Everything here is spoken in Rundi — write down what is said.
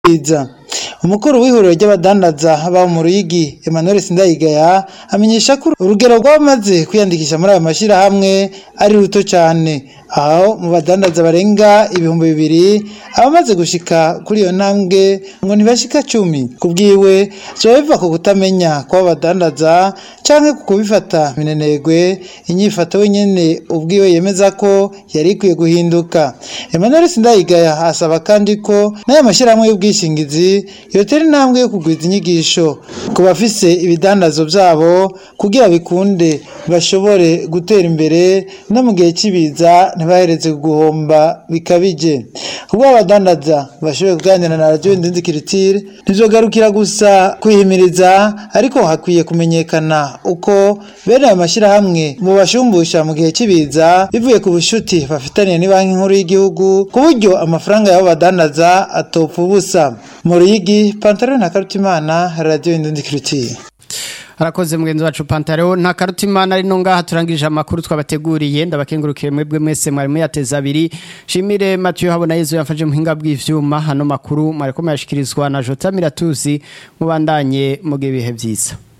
biza umukuru w'ihuriro ry'abadandaza ba mu Ruyigi Emmanuel Sindayigaya amenyesha ko urugero rw'abamaze kwiyandikisha muri ayo mashyirahamwe ari ruto cyane aho mu badandaza barenga ibihumbi bibiri abamaze gushika kuri iyo ntambwe ngo ntibashika cumi kubwiwe vyoba biva ku kutamenya kw'abo badandaza canke ku kubifata minenegwe inyifato wenyene ubwiwe yemeza ko yari ikwiye guhinduka Emmanuel Sindayigaya asaba kandi ko n'aya mashyirahamwe y'ubwishingizi yotera intambwe yo kugwiza inyigisho ku bafise ibidandazo vyabo kugira bikunde bashobore gutera imbere no mu gihe cy'ibiza ntibahereze guhomba bikabije ubwo abadandaza bashoboye kuganira na radiyo ndinzi kiritire ntivyogarukira gusa kwihimiriza ariko hakwiye kumenyekana uko bene ayo mashyirahamwe mu bashumbusha mu gihe cy'ibiza bivuye ku bushuti bafitaniye ni banki nkuru y'igihugu ku buryo amafaranga y'abo badandaza atopfa ubusa mu ruyigi pantaro na karutimana radiyo ndinzi kiritire Harakoze mugenzi wacu Pantaro nta karutimana ari no ngaha turangije amakuru twabateguriye ndabakengurukiye mwebwe mwese mwari muyateza abiri shimire Mathieu habona Yezu yamfaje muhinga bw'ivyuma hano makuru mwari ko mayashikirizwa na Jota Miratuzi mubandanye mu bihe byiza